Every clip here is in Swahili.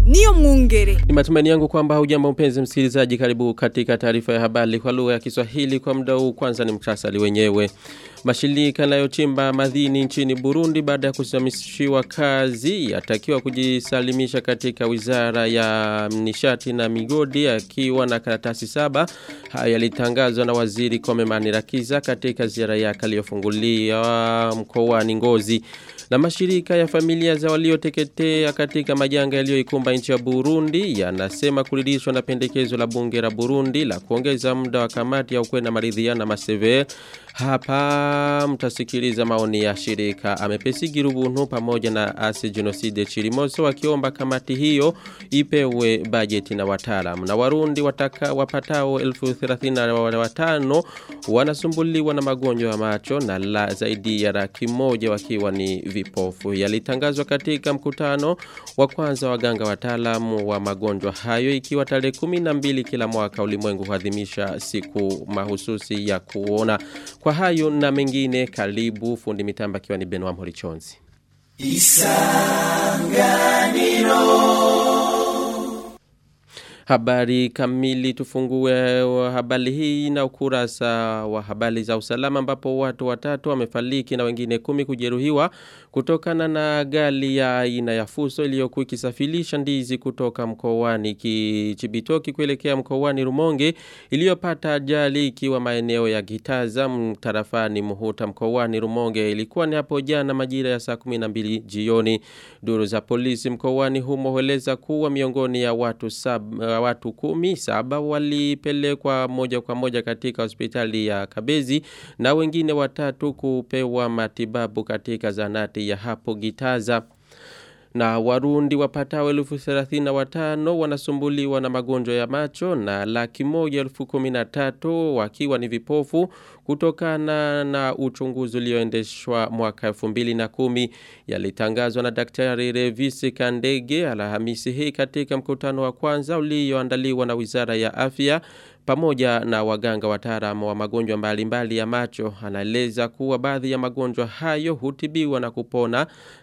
niyo mwungere. Ni matumaini yangu kwamba hujambo mpenzi msikilizaji karibu katika taarifa ya habari kwa lugha ya Kiswahili kwa muda huu kwanza ni mktasari wenyewe. Mashirika yanayochimba madini nchini Burundi baada ya kusimamishiwa kazi yatakiwa kujisalimisha katika Wizara ya Nishati na Migodi akiwa na karatasi saba. Haya yalitangazwa na Waziri Komemani Rakiza katika ziara yake aliyofungulia mkoani Ngozi. Na mashirika ya familia za walioteketea katika majanga yaliyoikumba nchi ya Burundi yanasema kuridhishwa na pendekezo la bunge la Burundi la kuongeza muda wa kamati ya ukweli na maridhiano maseve. Hapa mtasikiliza maoni ya shirika amepesi girubuntu pamoja na ase genocide chirimoso wakiomba kamati hiyo ipewe bajeti na wataalamu na warundi wataka wapatao 1035 wanasumbuliwa na magonjwa ya macho na la zaidi ya laki moja wakiwa ni vipofu yalitangazwa katika mkutano wa kwanza waganga wataalamu wa magonjwa hayo ikiwa tarehe 12 kila mwaka ulimwengu huadhimisha siku mahususi ya kuona kwa hayo na mengine karibu fundi mitamba akiwa ni Benoit Mhorichonzi. Isanganiro Habari kamili tufungue wa habari hii na ukurasa wa habari za usalama ambapo watu watatu wamefariki na wengine kumi kujeruhiwa kutokana na gari ya aina ya fuso iliyokuwa ikisafirisha ndizi kutoka mkoani Kichibitoki kuelekea mkoani Rumonge iliyopata ajali ikiwa maeneo ya Gitaza mtarafani Muhuta mkoani Rumonge ilikuwa ni hapo jana majira ya saa 12 jioni duru za polisi mkoani humo hueleza kuwa miongoni ya watu saba watu kumi saba walipelekwa moja kwa moja katika hospitali ya Kabezi na wengine watatu kupewa matibabu katika zanati ya hapo Gitaza na warundi wapatao elfu thelathini na watano wanasumbuliwa na magonjwa ya macho na laki moja elfu kumi na tatu wakiwa ni vipofu kutokana na uchunguzi ulioendeshwa mwaka elfu mbili na kumi yalitangazwa na daktari Revisi Kandege alhamisi hii katika mkutano wa kwanza ulioandaliwa na wizara ya afya pamoja na waganga wataalamu wa magonjwa mbalimbali ya macho anaeleza kuwa baadhi ya magonjwa hayo hutibiwa na kupona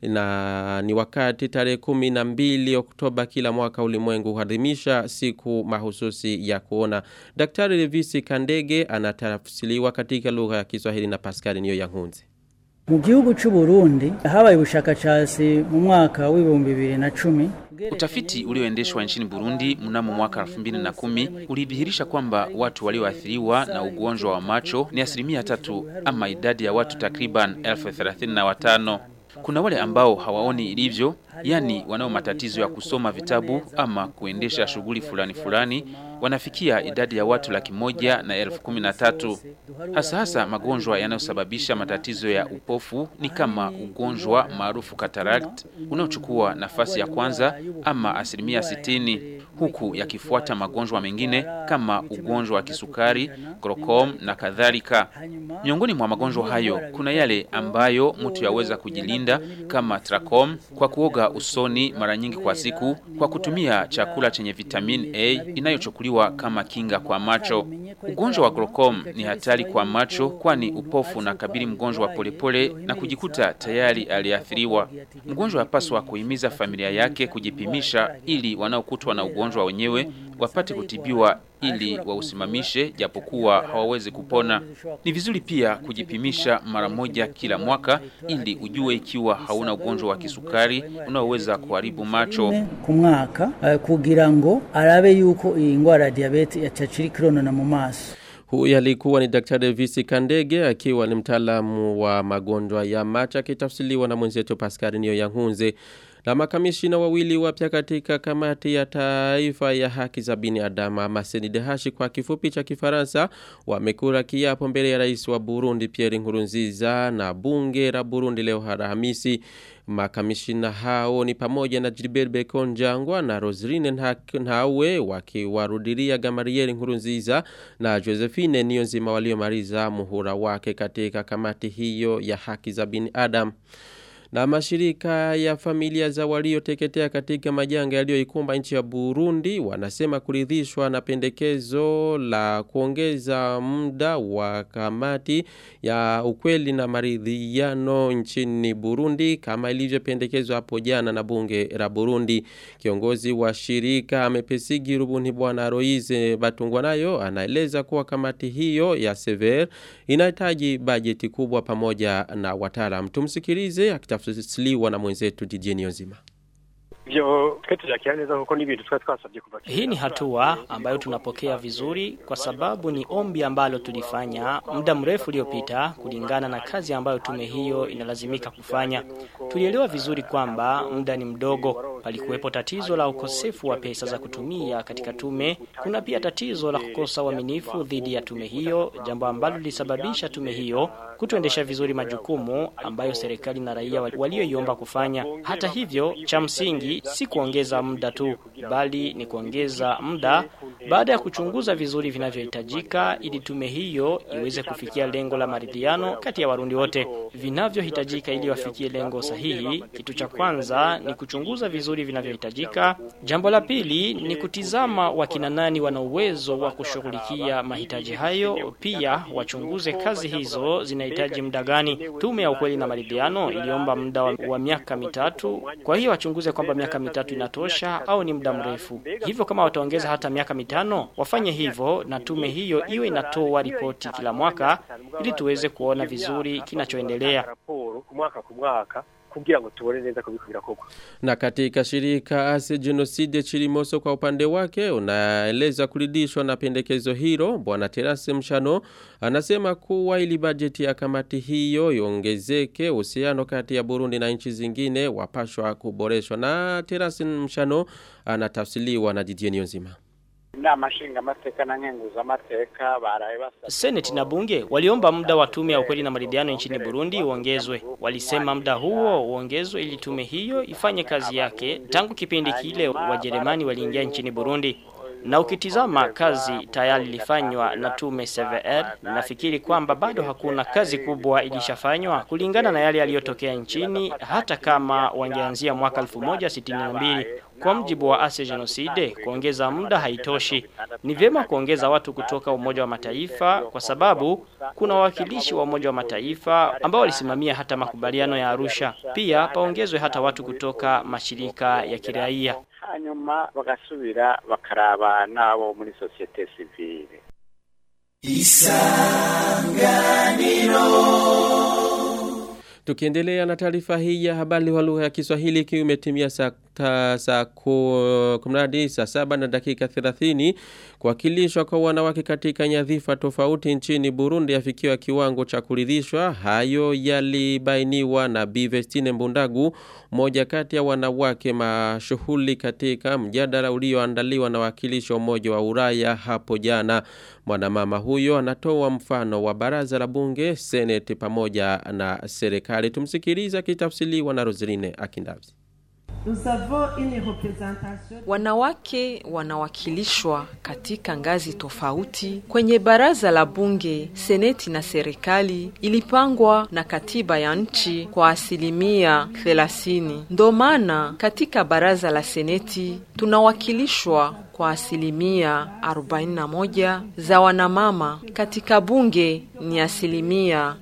na ni wakati tarehe kumi na mbili Oktoba kila mwaka ulimwengu huadhimisha siku mahususi ya kuona. Daktari Revisi Kandege anatafsiriwa katika lugha ya Kiswahili na Pascal Niyo Yankunze. mu gihugu cy'u Burundi habaye ubushakashatsi mu mwaka w'ibihumbi bibiri na cumi Utafiti ulioendeshwa nchini Burundi mnamo mwaka 2010 ulidhihirisha kwamba watu walioathiriwa na ugonjwa wa macho ni asilimia tatu ama idadi ya watu takriban elfu thelathini na watano. Kuna wale ambao hawaoni ilivyo, yani wanao matatizo ya kusoma vitabu ama kuendesha shughuli fulani fulani, wanafikia idadi ya watu laki moja na elfu kumi na tatu. Hasa hasa magonjwa yanayosababisha matatizo ya upofu ni kama ugonjwa maarufu cataract unaochukua nafasi ya kwanza ama asilimia sitini, huku yakifuata magonjwa mengine kama ugonjwa wa kisukari, glaucoma na kadhalika. Miongoni mwa magonjwa hayo kuna yale ambayo mtu yaweza kujilinda kama trachom kwa kuoga usoni mara nyingi kwa siku, kwa kutumia chakula chenye vitamin A inayochukuliwa kama kinga kwa macho. Ugonjwa wa glaucoma ni hatari kwa macho, kwani upofu na kabili mgonjwa wa polepole na kujikuta tayari aliathiriwa. Mgonjwa apaswa kuhimiza familia yake kujipimisha ili wanaokutwa na ugonjwa wenyewe wapate kutibiwa ili wausimamishe japokuwa hawawezi kupona. Ni vizuri pia kujipimisha mara moja kila mwaka ili ujue ikiwa hauna ugonjwa wa kisukari unaoweza kuharibu macho. ku mwaka uh, kugira ngo arabe yuko iyi ngwara ya diabete yacaciri kironona mu maso Huyu alikuwa ni Daktari Visi Kandege akiwa ni mtaalamu wa magonjwa ya macho akitafsiriwa na mwenzetu Pascal Niyo Yankunze. Na makamishina wawili wapya katika kamati ya taifa ya haki za binadamu ama Senidehashi kwa kifupi cha Kifaransa wamekula kiapo mbele ya rais wa Burundi Pierre Nkurunziza na bunge la Burundi leo Alhamisi. Makamishina hao ni pamoja na Gilbert Bekon Jangwa na Roselyne Nhawe wakiwarudilia Gamarieri Nkurunziza na Josephine Niyonzima waliomaliza muhula wake katika kamati hiyo ya haki za binadamu. Na mashirika ya familia za walioteketea katika majanga yaliyoikumba nchi ya Burundi wanasema kuridhishwa na pendekezo la kuongeza muda wa kamati ya ukweli na maridhiano nchini Burundi kama ilivyopendekezwa hapo jana na bunge la Burundi. Kiongozi wa shirika amepesigi rubuni bwana Roize Batungwa nayo anaeleza kuwa kamati hiyo ya Sever inahitaji bajeti kubwa pamoja na wataalamu. Tumsikilize akitafsiriwa na mwenzetu Didier Nzima. Vyo twe tujakira neza kuko ni ibintu twari twasabye kuva Hii ni hatua ambayo tunapokea vizuri kwa sababu ni ombi ambalo tulifanya muda mrefu uliopita kulingana na kazi ambayo tume hiyo inalazimika kufanya. Tulielewa vizuri kwamba muda ni mdogo. Palikuwepo tatizo la ukosefu wa pesa za kutumia katika tume. Kuna pia tatizo la kukosa uaminifu dhidi ya tume hiyo, jambo ambalo lilisababisha tume hiyo kutoendesha vizuri majukumu ambayo serikali na raia walioiomba kufanya. Hata hivyo, cha msingi si kuongeza muda tu, bali ni kuongeza muda baada ya kuchunguza vizuri vinavyohitajika ili tume hiyo iweze kufikia lengo la maridhiano kati ya Warundi wote. Vinavyohitajika ili wafikie lengo sahihi, kitu cha kwanza ni kuchunguza vizuri vinavyohitajika. Jambo la pili ni kutizama wakina nani wana uwezo wa kushughulikia mahitaji hayo, pia wachunguze kazi hizo zinahitaji muda gani. Tume ya ukweli na maridhiano iliomba muda wa, wa miaka mitatu, kwa hiyo wachunguze kwamba miaka mitatu inatosha au ni muda mrefu. Hivyo kama wataongeza hata miaka mitano, wafanye hivyo na tume hiyo iwe inatoa ripoti kila mwaka ili tuweze kuona vizuri kinachoendelea. raporo ku mwaka ku mwaka kugira ngo tubone neza ko biko birakorwa Na katika shirika Ase Genocide Chirimoso kwa upande wake unaeleza kuridhishwa na pendekezo hilo. Bwana Terase Mshano anasema kuwa ili bajeti ya kamati hiyo iongezeke, uhusiano kati ya Burundi na nchi zingine wapashwa kuboreshwa. Na Terase Mshano anatafsiliwa na Didier Nzima. inama nshingamateka na nkenguzamateka baraye basabye Seneti na bunge waliomba muda wa tume ya ukweli na maridhiano nchini Burundi uongezwe. Walisema muda huo uongezwe ili tume hiyo ifanye kazi yake. Tangu kipindi kile Wajerumani waliingia nchini Burundi. Na ukitizama kazi tayari ilifanywa na tume CVR, nafikiri kwamba bado hakuna kazi kubwa ilishafanywa kulingana na yale yaliyotokea nchini, hata kama wangeanzia mwaka 1962 kwa mjibu wa Ase Genocide, kuongeza muda haitoshi. Ni vyema kuongeza watu kutoka Umoja wa Mataifa kwa sababu kuna wawakilishi wa Umoja wa Mataifa ambao walisimamia hata makubaliano ya Arusha. Pia paongezwe hata watu kutoka mashirika ya kiraia. hanyuma bagasubira bakaraba n'abo muri sosiyete sivile Tukiendelea na taarifa hii ya habari wa lugha ya Kiswahili ikiwa imetimia saa ta- saa ku- kumradi saa saba na dakika 30 kuwakilishwa kwa wanawake katika nyadhifa tofauti nchini Burundi yafikiwa kiwango cha kuridhishwa. Hayo yalibainiwa na Bivestine Mbundagu, mmoja kati ya wanawake mashuhuli katika mjadala ulioandaliwa na wakilishi wa Umoja wa Ulaya hapo jana. Mwanamama huyo anatoa mfano wa baraza la bunge, seneti pamoja na serikali. Tumsikiliza akitafsiriwa na Roseline Akindavzi. Nous avons une représentation Wanawake wanawakilishwa katika ngazi tofauti kwenye baraza la bunge, seneti na serikali ilipangwa na katiba ya nchi kwa asilimia 30. Ndo maana katika baraza la seneti tunawakilishwa kwa asilimia 41 za wanamama. Katika bunge ni asilimia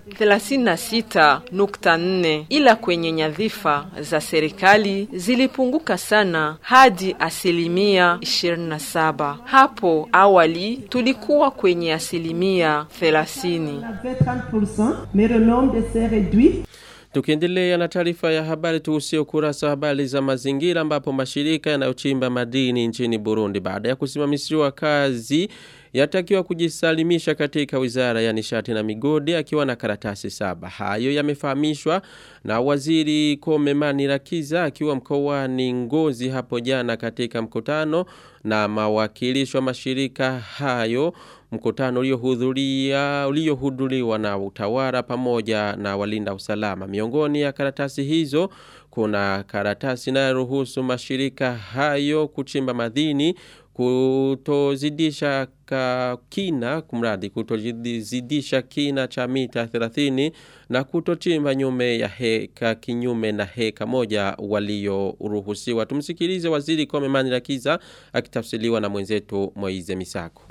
36.4, ila kwenye nyadhifa za serikali zilipunguka sana hadi asilimia 27. Hapo awali tulikuwa kwenye asilimia 30. avait 30%, mais le nombre de s'est réduit Tukiendelea na taarifa ya habari tuhusie ukurasa wa habari za mazingira ambapo mashirika yanayochimba madini nchini Burundi baada ya kusimamishiwa kazi yatakiwa kujisalimisha katika wizara ya nishati na migodi akiwa na karatasi saba. Hayo yamefahamishwa na waziri Komemani Rakiza akiwa mkoani Ngozi hapo jana katika mkutano na mawakilishi wa mashirika hayo mkutano uliohudhuria uliohudhuriwa na utawala pamoja na walinda usalama. Miongoni ya karatasi hizo kuna karatasi inayoruhusu mashirika hayo kuchimba madini kutozidisha ka kina kumradi kutozidisha kina cha mita 30 na kutochimba nyume ya heka kinyume na heka moja walioruhusiwa. Tumsikilize waziri Kome Manirakiza akitafsiriwa na mwenzetu Moize Misako.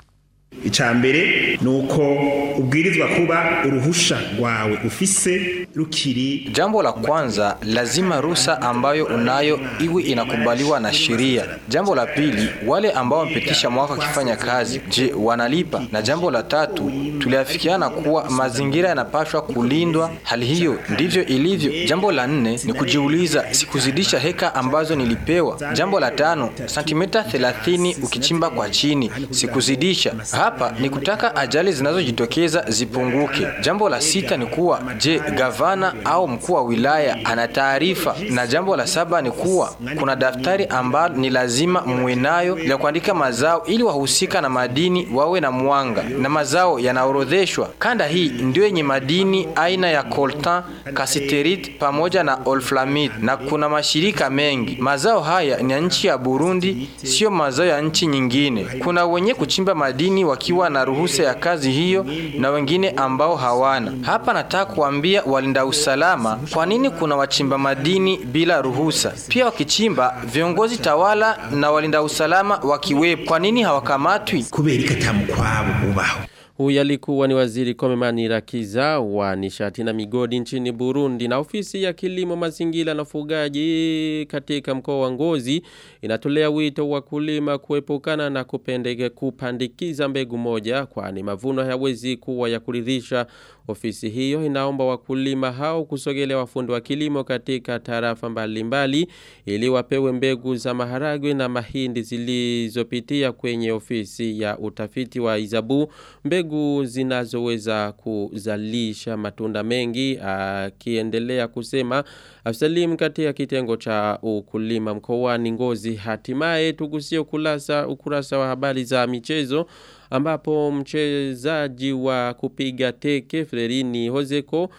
icambere nuko ubwirizwa kuba uruhusha rwawe ufise rukiri Jambo la kwanza lazima ruhusa ambayo unayo iwe inakubaliwa na sheria. Jambo la pili, wale ambao wamepitisha mwaka wakifanya kazi, je, wanalipa? Na jambo la tatu, tuliafikiana kuwa mazingira yanapaswa kulindwa. Hali hiyo ndivyo ilivyo. Jambo la nne ni kujiuliza, sikuzidisha heka ambazo nilipewa. Jambo la tano, santimeta 30 ukichimba kwa chini, sikuzidisha. Hapa ni kutaka ajali zinazojitokeza zipunguke. Jambo la sita ni kuwa je, gavana au mkuu wa wilaya ana taarifa? Na jambo la saba ni kuwa kuna daftari ambalo ni lazima muwe nayo la kuandika mazao ili wahusika na madini wawe na mwanga na mazao yanaorodheshwa. Kanda hii ndio yenye madini aina ya coltan, cassiterite pamoja na olflamide na kuna mashirika mengi. Mazao haya ni ya nchi ya Burundi, sio mazao ya nchi nyingine. Kuna wenye kuchimba madini wakiwa na ruhusa ya kazi hiyo na wengine ambao hawana. Hapa nataka kuambia walinda usalama kwa nini kuna wachimba madini bila ruhusa. Pia wakichimba viongozi tawala na walinda usalama wakiwepo, kwa nini hawakamatwi? kubera ikatamukwabo ubaho Huyu alikuwa ni waziri Komemani Rakiza wa nishati na migodi nchini Burundi na ofisi ya kilimo mazingira na ufugaji katika mkoa wa Ngozi inatolea wito wakulima kuepukana na kupendeke kupandikiza mbegu moja kwani mavuno hayawezi kuwa ya kuridhisha. Ofisi hiyo inaomba wakulima hao kusogelea wafundi wa kilimo katika tarafa mbalimbali ili wapewe mbegu za maharagwe na mahindi zilizopitia kwenye ofisi ya utafiti wa Izabu mbegu zinazoweza kuzalisha matunda mengi akiendelea kusema Afsalim katika kitengo cha ukulima mkoani Ngozi hatimaye tugusie ukurasa ukurasa wa habari za michezo ambapo mchezaji wa kupiga teke Frerini Hozeko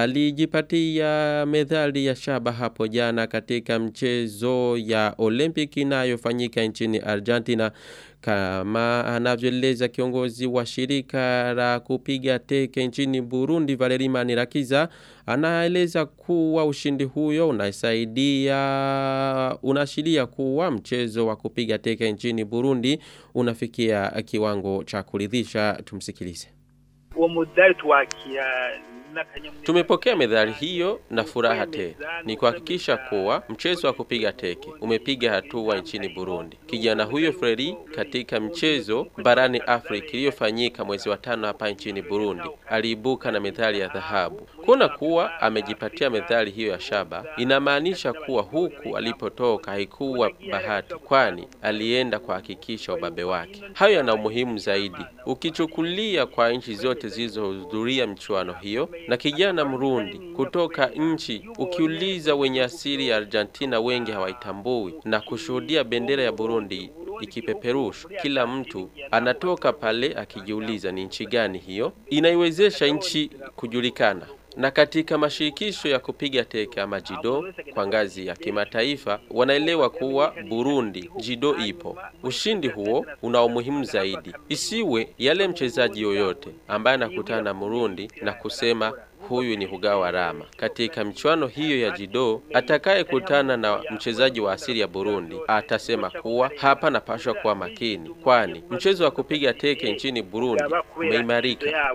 alijipatia medali ya shaba hapo jana katika mchezo ya Olympic inayofanyika nchini Argentina kama anavyoeleza kiongozi wa shirika la kupiga teke nchini Burundi Valeri Manirakiza anaeleza kuwa ushindi huyo unasaidia unashiria kuwa mchezo wa kupiga teke nchini Burundi unafikia kiwango cha kuridhisha tumsikilize uwo mudari twakia Tumepokea medali hiyo na furaha tena. Ni kuhakikisha kuwa mchezo wa kupiga teke umepiga hatua nchini Burundi. Kijana huyo Fredi katika mchezo barani Afrika iliyofanyika mwezi wa tano hapa nchini Burundi aliibuka na medali ya dhahabu. Kuona kuwa amejipatia medali hiyo ya shaba inamaanisha kuwa huku alipotoka haikuwa bahati, kwani alienda kuhakikisha ubabe wake. Hayo yana umuhimu zaidi ukichukulia kwa nchi zote zilizohudhuria michuano hiyo na kijana Mrundi kutoka nchi ukiuliza wenye asili ya Argentina wengi hawaitambui na kushuhudia bendera ya Burundi ikipeperushwa, kila mtu anatoka pale akijiuliza ni nchi gani hiyo. Inaiwezesha nchi kujulikana na katika mashirikisho ya kupiga teke ama jido kwa ngazi ya kimataifa wanaelewa kuwa Burundi jido ipo. Ushindi huo una umuhimu zaidi, isiwe yale mchezaji yoyote ambaye anakutana na Murundi na kusema huyu ni hugawa rama. Katika michuano hiyo ya jido, atakayekutana na mchezaji wa asili ya Burundi atasema kuwa hapa napashwa kuwa makini, kwani mchezo wa kupiga teke nchini Burundi umeimarika.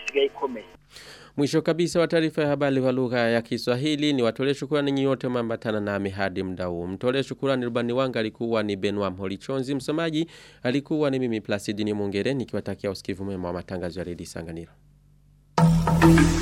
Mwisho kabisa wa taarifa ya habari wa lugha ya Kiswahili ni watolee shukrani nyote mambatana nami hadi muda huu. Mtolee shukrani rubani wangu alikuwa ni Benoit Mholichonzi, msomaji alikuwa ni mimi Placidi ni Mungere nikiwatakia usikivu mwema wa matangazo ya redio Sanganiro.